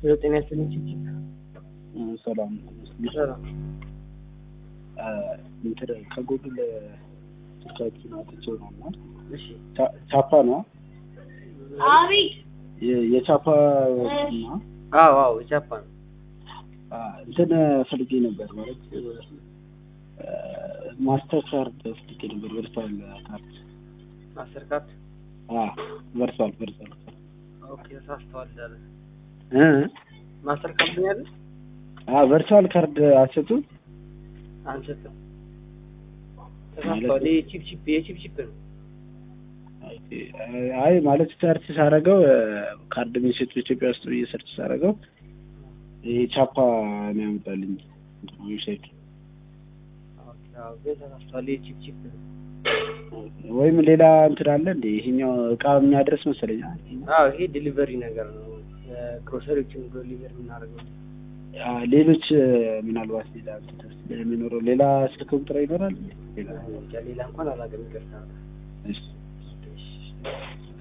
የዘጠኝ ያስልኝ ችግር ሰላም ሰላም እንትን ከጎግል ስልካችን አውጥቼው ነው እና እሺ ቻ- ቻፓ ነው የ- የቻፓ እና አዎ አዎ ጃፓን አ፣ እንትን ፈልጌ ነበር ማለት ማስተር ካርድ ፈልጌ ነበር ቨርቹዋል ካርድ ማስተር ካርድ አ፣ ቨርቹዋል ቨርቹዋል ካርድ ኦኬ ተሳስተዋል አለ እ ማስተር ካርድ ነው ያለ አ ቨርቹዋል ካርድ አሰጡ አንሰጥም ተሳስተዋል የቺፕ ቺፕ የቺፕ ቺፕ ነው አይ ማለት ሰርች ሳረገው ካርድ የሚሰጡ ኢትዮጵያ ውስጥ ብዬ ሰርች ሳረገው ይሄ ቻፓ ነው ያመጣልኝ ዌብሳይት ኦኬ አዎ ግን ተሳስተዋል የቺፕ ቺፕ ነው ወይም ሌላ እንትን አለ እንደ ይሄኛው እቃ የሚያደርስ መሰለኝ አዎ ይሄ ዲሊቨሪ ነገር ነው ግሮሰሪዎችን ዲሊቨሪ የምናደርገው አ፣ ሌሎች ምናልባት ሌላ እንትን የሚኖረው ሌላ ስልክ ቁጥር ይኖራል ሌላ ሌላ እንኳን አላውቅም ይቅርታ እሺ እሺ